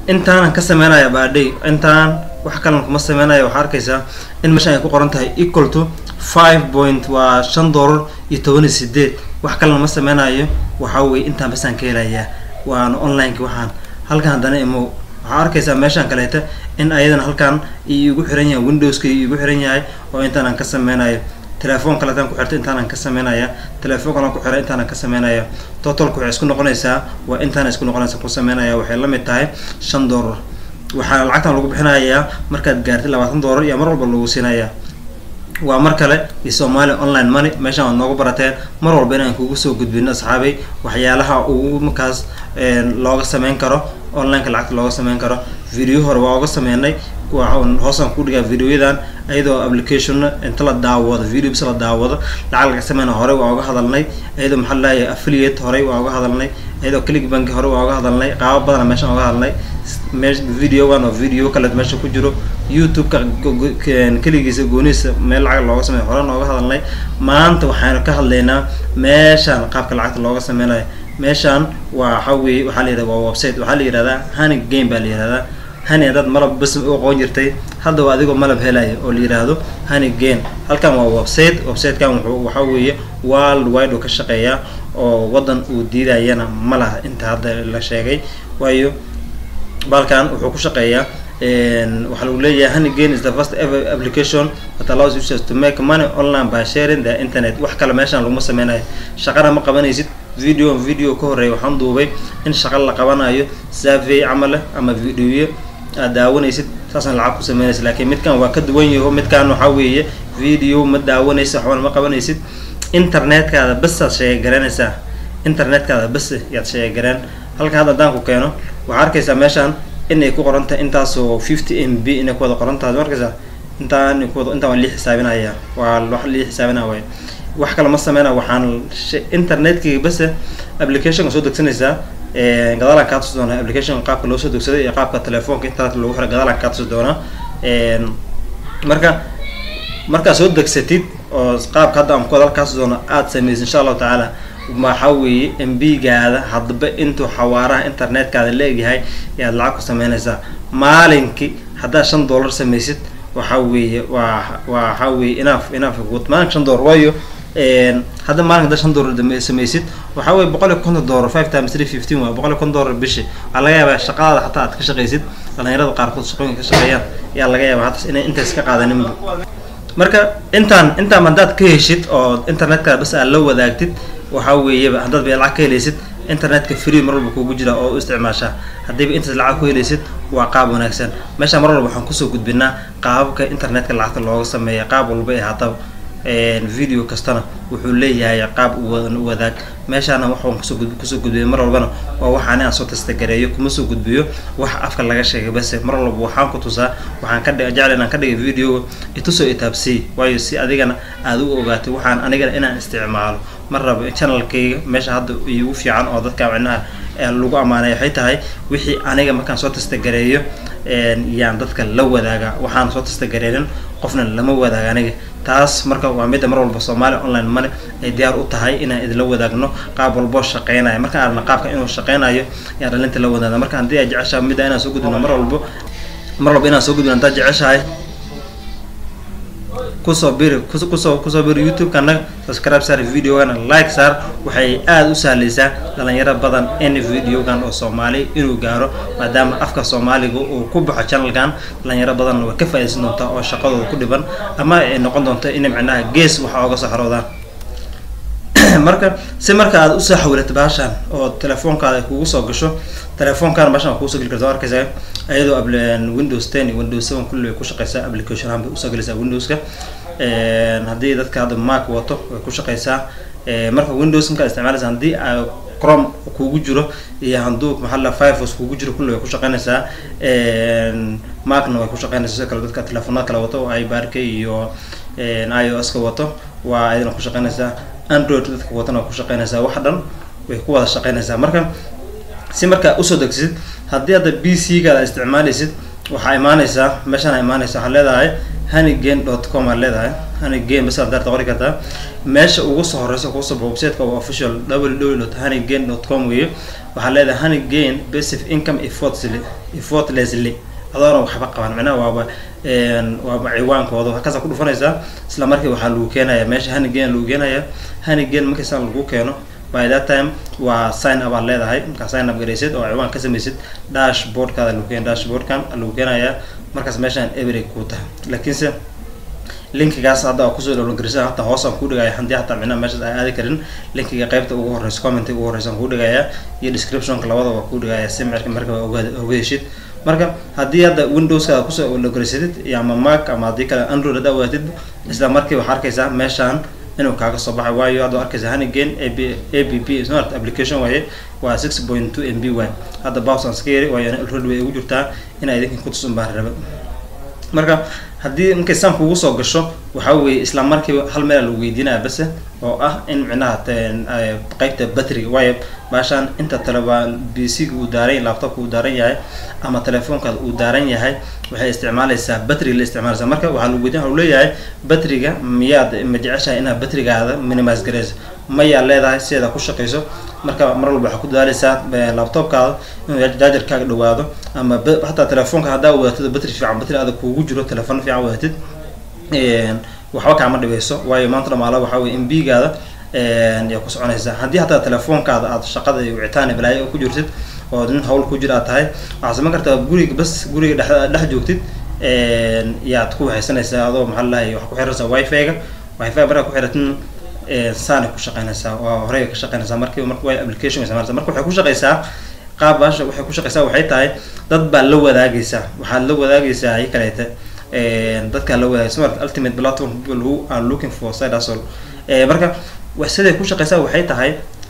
intaanan ka sameynaya baadhay intaan wax kalan kuma sameynaya waxaa arkaysaa in meeshan ay ku qoran tahay equal to five point waa shan doolar iyo toban iyo sideed wax kalena ma sameynayo waxaa weye intaan basaan ka helayaa waana onlineki waxaan halkan haddana imo waxaa arkaysaa meeshaan kaleeta in ayadana halkan iigu xiran yahay windowska iigu xiran yahay oo intaanaan ka sameynayo telefoon kaleetaan ku xirta intaanaan ka sameynaya telefoon kalan ku xira intaanaan ka sameynaya totalku waxay isku noqonaysaa waa intaana isku noqonaysa ku sameynaya waxay la mid tahay shan doolar waxaa lacagtan lagu bixinayaa markaad gaartay labaatan doolar iyo mar walba lagu siinayaa waa mar kale iyo somalia online money meeshaan waad noogu barateen mar walba inaan kugu soo gudbino asxaabay waxyaalaha ugu markaas looga sameyn karo onlineka lacagta looga sameyn karo video hore waa oga sameynay hoosaan ku dhigaa videoyadan ayadoo application inta la daawado video bis la daawado lacag laga sameyna hore waa oga hadalnay ayadoo maxaa laleeyahay affiliate horey waa oga hadalnay ayadoo click bank hore waa oga hadalnay qaabo badana meeshaan oga hadalnay me videogan oo video kale meesha ku jiro youtube-ka keligiisa goonihiisa meel lacag looga sameeyo hore nooga hadalnay maanta waxaanu ka hadlaynaa meeshaan qaabka lacagta looga sameynayo meeshaan waa waxa weye waxaa la yihahda waa website waxaa la yihahdaa honey game baa la yihahdaa hani haddaad malab bas u aqoon jirtay hadda waa adigoo malab helaya oo la yidhaahdo honey game halkan waa website websitekan wuxuu waxaa weeye world wide uu ka shaqeeyaa oo waddan uu diidayana ma laha inta hadda la sheegay waayo balkan wuxuu ku shaqeeyaa waxaa lagu leeyahay honey game is the first ever application that allows users to make money online by sharing the internet wax kale meeshaan laguma sameynayo shaqana ma qabanaysid video video ka horreeya waxaan duubay in shaqa la qabanayo survey camale ama videoyo aad daawanaysid saasaan lacag ku sameynaysa laakiin midkan waa ka duwan yaho midkan waxaa weeye video ma daawanaysid waxbana ma qabanaysid internetkaada basaad sheegagaranaysaa internetkaada bas yaad sheegagareen halkan hadda haddaan ku keeno waxaa arkaysaa meeshaan inay ku qoran tahay intaasoo fifty m b inay ku wada qoran tahay markaysaa intaan kuwada intaan waa lii xisaabinaya waa wax lii xisaabinaya waay wax kale ma sameyna waxaan internetkayga base applicationka soo degsanaysaa gadaalaan kaa tusi doonaa application qaabka loo soo degsaday iyo qaabka telefoonka internet lagu xiray gadaalaan kaa tusi doonaa marka markaad soo degsatid oo qaabka hadda aan ku hadal kaa tusi doona aada samaysid insha allahu tacaala waxaa weeye m b gaada hadba intuu xawaaraha internetkaada leegyahay ayaad lacag ku sameynaysaa maalinkii haddaad shan dollar samaysid waxaa weeye waa waxaa weeye inaaf inaaf maalinka shan dollar waayo hadda maalinka hadda shan dollar samaysid waxaa weye boqol iyo konton dollar five times three fifteen waa boqol iyo konton dollar bishi waxaa laga yaabaa shaqadaada xataa aad ka shaqaysid dhalinyarada qaarkood shaqooyinka ka shaqeeyaan ayaa laga yaabaa hatas inay intaas ka qaadaninba marka intaan intaan haddaad ka heshid oo internetkaada bas aad la wadaagtid waxaa weeyaba haddaad bay lacag ka helaysid internetka free mar walba kugu jira oo u isticmaashaa haddiiba intaas lacag ku helaysid waa qaab wanaagsan meeshaan mar walba waxaan kusoo gudbinaa qaababka internetka lacagta looga sameeya qaab walba ee haataba video kastana wuxuu leeyahay qaab wadaag meeshaana waxaan kusoo gud kusoo gudbiya mar walbana waa waxaan aan soo tastagareeyo kuma soo gudbiyo wax afka laga sheegay base mar walba waxaan ku tusaa waxaan ka dhig jecel inaan ka dhigay videoga itusoo itaabsii waayo si adigana aada u ogaatay waxaan anigana inaan isticmaalo mar raba channelkayga meesha hadda iigu fiican oo dadka micnaha lagu ammaanay waxay tahay wixii aniga markaan soo tastagareeyo yaan dadka la wadaaga waxaan soo tastagareerin qofna lama wadaaga aniga taas marka waa midda mar walba soomaaliya online money ay diyaar u tahay inaan idinla wadaagno qaab walboo shaqeynaya markaan aragna qaabka inuu shaqeynayo ayaan dhalinta la wadaagna marka haddii ay jeceshahay midda inaan soo gudbino mar walbo mar walba inaan soo gudbino haddaad jeceshahay kusoo biri kusoo kusoo biri youtube-kana subscribe saar videogana like saar waxay aada u sahlaysaa dhalinyaro badan in videogan oo soomaali inuu gaaro maadaama afka soomaaliga uu ku baxo channelkan dhalinyaro badanna way ka faaidaysan doontaa oo shaqadooda ku dhiban ama ay noqon doonto inay micnaha gees waxa oga soo xaroodaan marka si marka aad usoo xawilato baashaan oo telefoonkaada kugu soo gasho telefoonkaana baashaan waa kuusoo geli karta arkaysaa iyadoo windows ten iyo windows seven kulli way ku shaqeysaa application ahaan bay usoo gelaysaa windowska haddii dadka hadda mac wato way ku shaqeysaa marka windows markaad isticmaalaysa haddii chrome kugu jiro iyo handuu maxaa la firefox kugu jiro kulli way ku shaqeynaysaa macna way ku shaqeynaysaa sidoo kale dadka telefoonada kale wato oo ibarka iyo i o s ka wato waa ayadana ku shaqeynaysaa android dadka watana waa ku shaqeynaysaa wax dhan way ku wada shaqeynaysaa marka si markaa usoo degsid haddii hadda b c gaada isticmaalaysid waxaa imaanaysaa meeshaan imaanaysa waxaa leedahay honeygain dot com aad leedahay honeygain bas aad daarta qori kartaa meesha ugu soo horeysa kuusoo websiteka waa official www honeygain dot com weeye waxaa leedahay honeygain basic income effortlessly effortlessly adoona waxba qaban micnaha waaba waaba ciwaankooda halkaasaa ku dhufanaysaa isla markii waxaa lagu keenaya meesha honeygain lagu keenaya honeygain markiisa lagu keeno by that time waa sign up aad leedahay markaa sign up garaysid oo ciwaan ka samaysid dashboardkaada lagu keen dashboardkan lagu keenayaa markaas meeshaan every ku tahay laakiinse linkigaas hadda aa kusoo dhowlgarisa hata hoos aan ku dhigaya haddii hataa micnaha meeshaas ay aadi karin linkiga qaybta ugu horeysa commenta ugu horeysa aan ku dhigaya iyo descriptionka labadaba ku dhigaya si marka marka oga heshid marka haddii hadda windowskaada kusoo dhowlgarisatid iyo ama mac ama haddii kale android haddaa wadatid isla markii waxaa arkaysaa meeshaan inuu kaaga soo baxay waayo hadda arkaysa honeygain ab a b p smart application waaye waa six point two m b y hadda bows aan iska yari waayo already way ugu jirtaa inay idinkan kutusun baan raba marka haddii markay saan kugu soo gasho waxaa weeye isla markiiba hal meel lagu weydiinaya base oo ah in micnaha qeybta batriga waayo baashaan inta taleba b c ga uu daaran laptopka uu daaran yahay ama telefoonkaada uu daaran yahay waxay isticmaalaysaa batriga la isticmaalaysaa marka waxaa lagu weydiin waxa leeyahay batriga miyaad ma jeceshahay inaad batrigaada minimise garayso mayaa leedahay sideeda ku shaqayso marka mar walba waxaa ku dadaaleysaa laptopkaada inuu jaajarkaaga dhawaado ama hataa telefoonka haddaa wadatid batri fiican batri adag kuugu jiro telefoon fiican wadatid waxba kaama dhibeyso waayo maanta dhamaala waxaa weye m b gaada yaa ku soconaysaa haddii hataa telefoonkaada aad shaqada wicitaan balaayo oo ku jirtid oo nin hawl ku jir aad tahay waxaad samayn kartaa guriga bas guriga dhex dhex joogtid yaad ku waxaysanaysaa adoo maxaa lalahay wax ku xiraysaa wifi-ga wifi markaa ku xiratin saanay ku shaqeynaysaa waa horey ka shaqeynaysaa markiiba marka way application isticmaalaysaa marka waxay ku shaqeysaa qaab baasha waxay ku shaqeysaa waxay tahay dad baa la wadaagaysaa waxaad la wadaagaysaa ay kaleete dadkaa la wadaagay smart ultimate platform people who are looking for side hustle marka siday ku shaqeysaa waxay tahay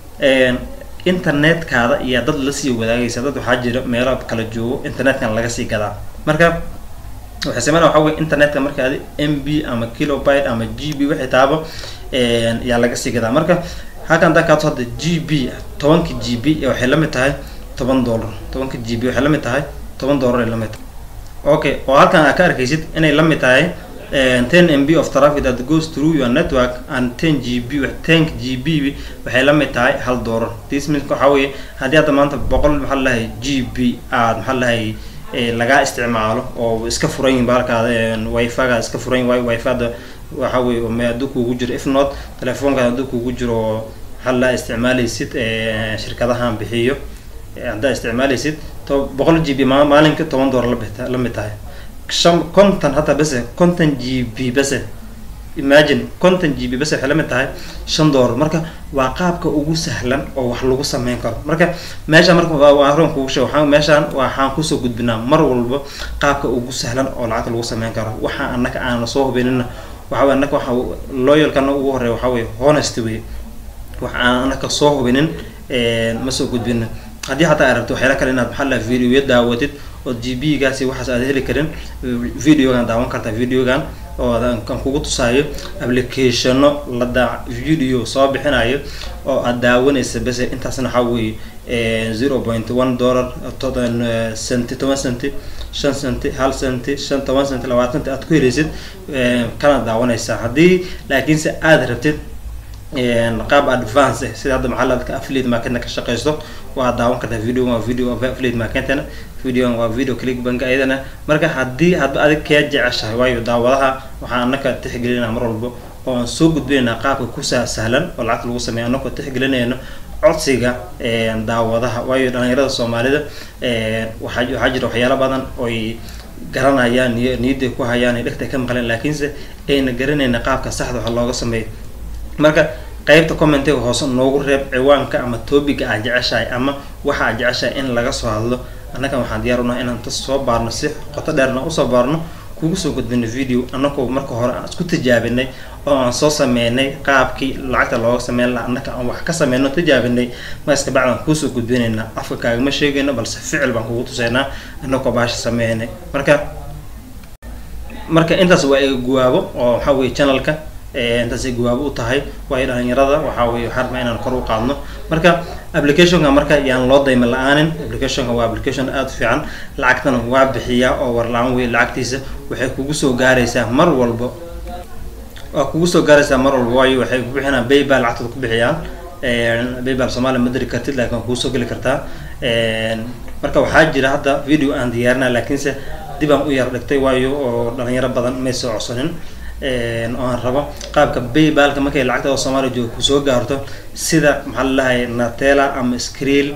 internetkaada iyo dad lasii wadaagaysa dad waxaa jira meelo kala joogo internetkan laga sii gadaa marka waxay sameynaa waxa weye internetka marka adi m b ama kilobyte ama g b waxay taaba yaa laga sii gadaa marka halkan hadaa kaato hadda g b tobanka g b waxay la mid tahay toban dollar tobanka g b waxay la mid tahay toban dollar ay la mid tahay okay oo halkan aa ka arkaysid inay la mid tahay ten m b of traffic that goes through your network and ten g b ten g b waxay la mid tahay hal dollar this means waxaa weeye haddii hadda maanta boqol maxaa lalahay g b aad maxaa lalahay lagaa isticmaalo oo iska furan yihin baalkaada wifi-ga iska furan yihin wifi-da waxa weye hadduu kuugu jiro if not telefoonkaada hadduu kuugu jiro maxaa lalaha isticmaalaysid shirkadahan bixiyo haddaa isticmaalaysid to boqol g b ma maalinka toban dollar labit la mid tahay shan konton hataa bese konton g b bese imagine konton g b bese waxay la mid tahay shan dollar marka waa qaabka ugu sahlan oo wax lagu sameyn karo marka meesha marka waa horan kugu sheeg waxaan meeshaan waxaan kusoo gudbinaa mar walba qaabka ugu sahlan oo lacagta lagu sameyn karo waxa annaka aan soo hubinina waxa weye annaka waxa loyalkana ugu horeeya waxaa weye honest wey wax aan annaka soo hubinin ma soo gudbina haddii hataa ay rabto waxyaala kale inaad maxaa laha videoya daawatid oo g b gaasi waxaas aad heli karin videogan daawan kartaa videogan oo aan kugu tusaayo applicationo la daa video soo bixinayo oo aad daawanaysa bese intaasna waxaa weeye zero point one dollar toban centi toban centi shan centi hal centi shan toban centi labaatan centi aad ku helaysid kana daawanaysaa haddii laakiinse aada rabtid qaab advance eh sida hadda maxaa ladka affiliate marketna ka shaqeysto waa daawan kartaa video waa video affiliate marketna videogan waa video click bank ayadana marka haddii hadba adig kee jeceshahay waayo daawadaha waxaan anaka tixgelinaa mar walba oo aan soo gudbinaynaa qaabka ku sahlan oo lacagta lagu sameeya anakoo tixgelinayno codsiga daawadaha waayo dhalinyarada soomaalida waxaa waxaa jira waxyaalo badan oy garanayaan niy niyadday ku hayaan ay dhegta ka maqleen laakiinse ayna garanayna qaabka saxda waxa looga sameeyo marka qeybta commentiga hoose noogu reeb ciwaanka ama topiga aad jeceshahay ama waxa aad jeceshahay in laga soo hadlo annagan waxaan diyaar unahay inaan tas soo baarno si qoto dheerna usoo baarno kugu soo gudbino video annagoo marka hore aan isku tijaabinay oo aan soo sameynay qaabkii lacagta looga sameyn laha annaka aan wax ka sameyno tijaabinay markaska bacdaan kuusoo gudbinaynaa afka kaagama sheegayno balse ficil baan kugu tusaynaa annagoo baasha sameynay marka marka intaas waa iga guwaabo oo waxaa weye channelka intaasay gawaabo u tahay waayo dhalinyarada waxaa weye waxaan rabaa inaan kor u qaadno marka applicationka marka yaan loo dayma la-aanin applicationka waa application aada u fiican lacagtana waa bixiyaa oo war la-aan wey lacagtiisa waxay kugu soo gaaraysaa mar walba waa kugu soo gaaraysaa mar walba waayo waxay ku bixinaan baybal lacagtooda ku bixiyaan baybal soomaaliya ma diri kartid laakiin waa kugu soo geli kartaa marka waxaa jira hadda video aan diyaarina laakiinse dib aan u yar dhigtay waayo oo dhalinyaro badan may soo codsanin oo aan rabo qaabka baybalka markay lacagta oo soomaaliya jooga kusoo gaarto sida maxaa lalahay natela ama screel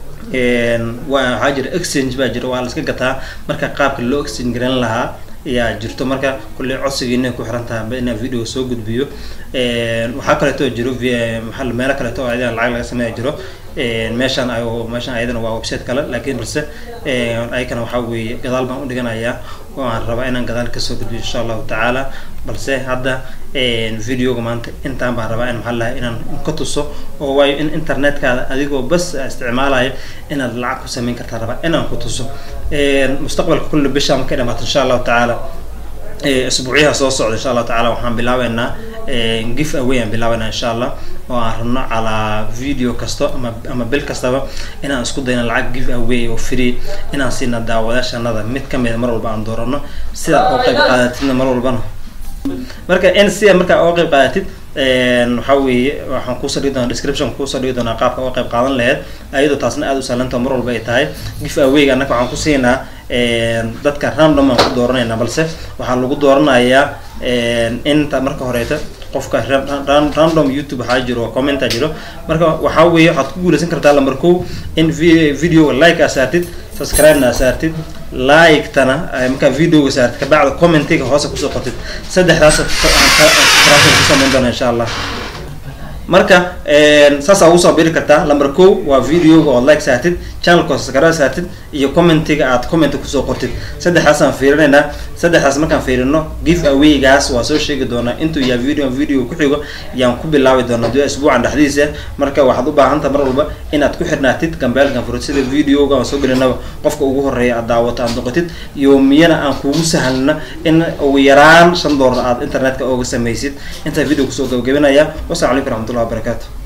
waa waxaa jira exchange baa jira waa la iska gataa marka qaabka loo exchange garan lahaa ayaa jirto marka kulley codsigiina ku xiran tahay inaan video soo gudbiyo waxaa kaleeto jiro maxaa meelo kaleeto oo ayadana lacag laga sameeya jiro meeshaan ay meeshaan ayadana waa website kale laakiin balse ayakana waxaa weeye gadaal baan udhiganayaa oo aan rabaa inaan gadaal kasoo gudbiyo insha allahu tacaala balse hadda videoga maanta intaan baan rabaa in maxaa lahay inaan ka tuso oo waayo in internetkaada adigoo bas isticmaalayo inaad lacag ku sameyn kartaa rabaa inaan ku tuso mustaqbalka kulli bisha markay dhamaato insha allahu tacaala isbuucyaha soo socda insha allahu tacaala waxaan bilaabeynaa gif away aan bilaabeynaa insha allah oo aan rabno calaa video kasto ama ama bil kastaba inaan isku dayno lacag give away oo free inaan siina daawadaashanada mid kamida mar walba aan doorano sidaa oo qayb qaadatidna mar walbana marka in sida markaa oo qayb qaadatid waxaa weeye waxaan kusoo dhigi doonaa description kusoo dhigi doonaa qaabka oo qayb qaadan laheyd ayadoo taasna aada u sahlanta mar walba ay tahay gif awayga annaka waxaan ku siinaa dadka random aan ku dooranayna balse waxaa lagu dooranayaa inta marka horeeta qofka random youtube waxaa jiro commenta jiro marka waxaa weeye waxaad ku guuleysan kartaa lambar kow in videoga like aa saartid subscribe-na aa saartid like-tana markaa videoga saartid kabacda commentiga hoose kusoo qortid saddexdaas ku samayn doona insha allah marka saasaa ugu soo biri kartaa lamber kow waa videoga ood like saartid channelka subscribe saartid iyo commentiga aad comment kusoo qortid saddexdaasaan fiirinaynaa saddexdaas markaan fiirino give awaygaas waa soo sheegi doonaa intuu yahay video video ku xigo yaan ku bilaabi doonaa dua isbuucan dhexdiisa marka waxaad u baahantaha mar walba inaad ku xirnaatid gambeelkan furud sida videoga aan soo gelinaba qofka ugu horeeya aad daawato aad noqotid iyo miyana aan kugu sahlna in ugu yaraan shan doolar aad internetka ooga samaysid intaa video kusoo gabagabinaya wasalaamu calaykum raxmatullah wabarakatu